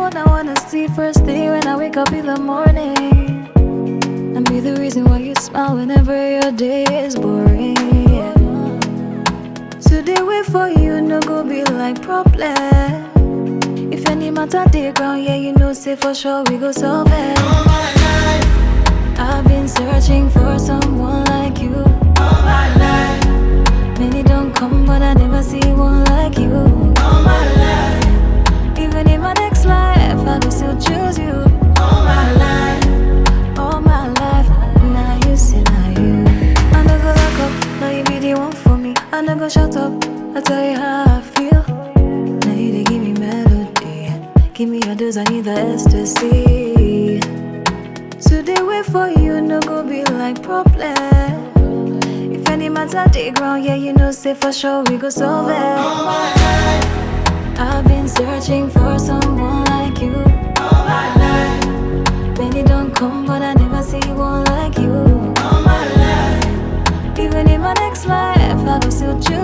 one I wanna see first thing when I wake up in the morning. And be the reason why you smile whenever your day is boring. Yeah. Today wait for you, no go be like problem. If any matter dey ground, yeah, you know, say for sure we go solve it. All my life, I've been searching for someone like you. all my life, Many don't come, but I never see one like you. all my life, Even in my next life, I will still choose you. all my life. All my life, now you see, now you. I no go lock up, now you be the one for me. I no go shut up, I tell you how I feel. Now you dey give me melody, give me your dose, I need the ecstasy. Today wait for you, no go be like problem. If any matter dey ground, yeah, you know, say for sure we go solve it. All my life, I've been searching for someone like you. all my life, Many don't come, but I never see one like you. all my life, Even in my next life, I will still choose